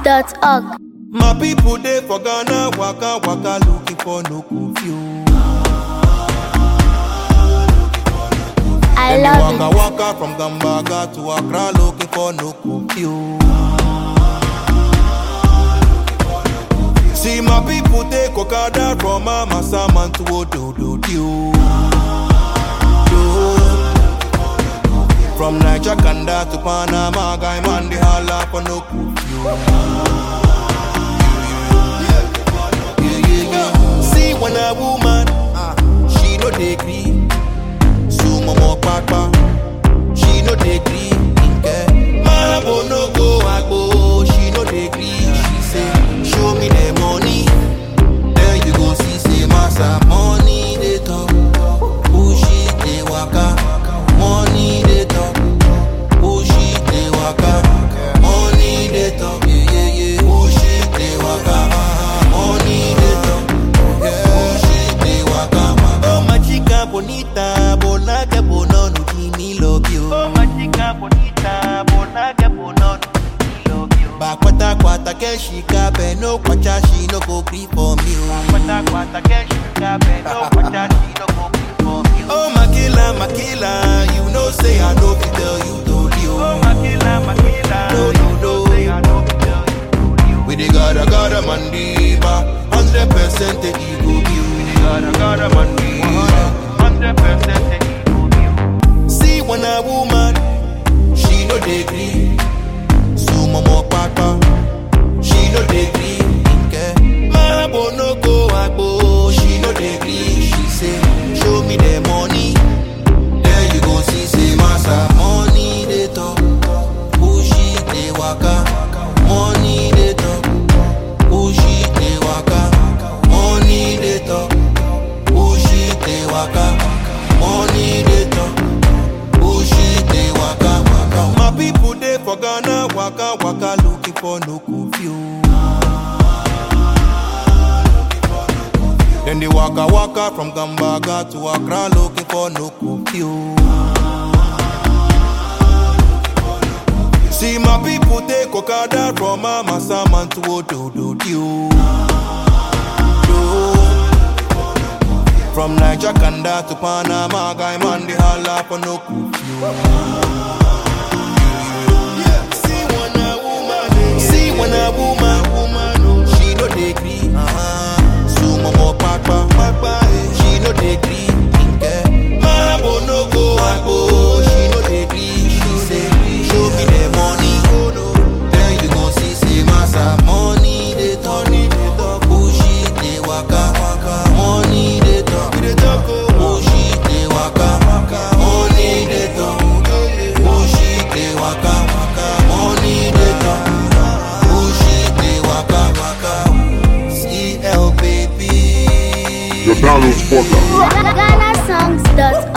GhanaSongs.org. My people they for Ghana, waka waka looking for no curfew. I Them they love waka it. waka from Gambaga to Accra looking for no curfew. See my people take Okada from Amasaman to Ododo From Niger Kanda to Panama, guy man they holla for no curfew. Yeah, yeah, yeah. See when a woman, ah, she no dey gree. Sumo mo papa, she no dey gree. Nke Marabo no go agbo, she no dey gree. She say, show me the money, then you go see say massa money dey talk. Push it dey waka, money dey talk. Push it dey waka, money dey talk. Yeah yeah yeah. Push it dey waka, money dey talk. Push it dey waka. Oh my chica bonita, bona que bonono, give me love you. Oh, my chica bonita, bona que bonono, me love you. Back kwata kwata ke she kape no kwacha she no go gree for me. oh. Kwata kwata ke shuka be no kwacha she no go be for me. Oh my killer, my killer, you know say I know fi tell you to you. Oh, Makila, Makila, No, you no, know no. say I know me tell you to you. We the gotta gotta mandiba, hundred percent the ego view. Gotta, gotta, man, be hundred percent the ego view. See when a woman, she no dey gree. Sumo mo papa, she no dey gree. Nke Marabo no go agbo, she no dey gree. She say, show me the money, then you go see say massa money dey talk. Push it dey waka, money dey talk. Push it dey waka, money dey talk. Push it dey waka, money dey talk. Push it dey waka waka. My people dey for Ghana waka waka looking for no curfew. Then they waka waka from Gambaga to Accra looking for no curfew. See my people take Okada from Amasaman to Ododo From Niger Kanda to Panama, guy man they holla for no curfew. See when a woman, see when a woman, woman, she no dey gree. Uh-huh. Sumo mo papa, papa, eh, she no dey gree. Nke Marabo no go agbo, she no dey gree. She say, show me the money, then you go see say massa money dey talk. Push it dey waka, money dey talk. Push it dey waka, money dey talk. Push it dey waka, money dey talk. Push it dey waka, CL baby. The Downloads Podcast. GhanaSongs.org.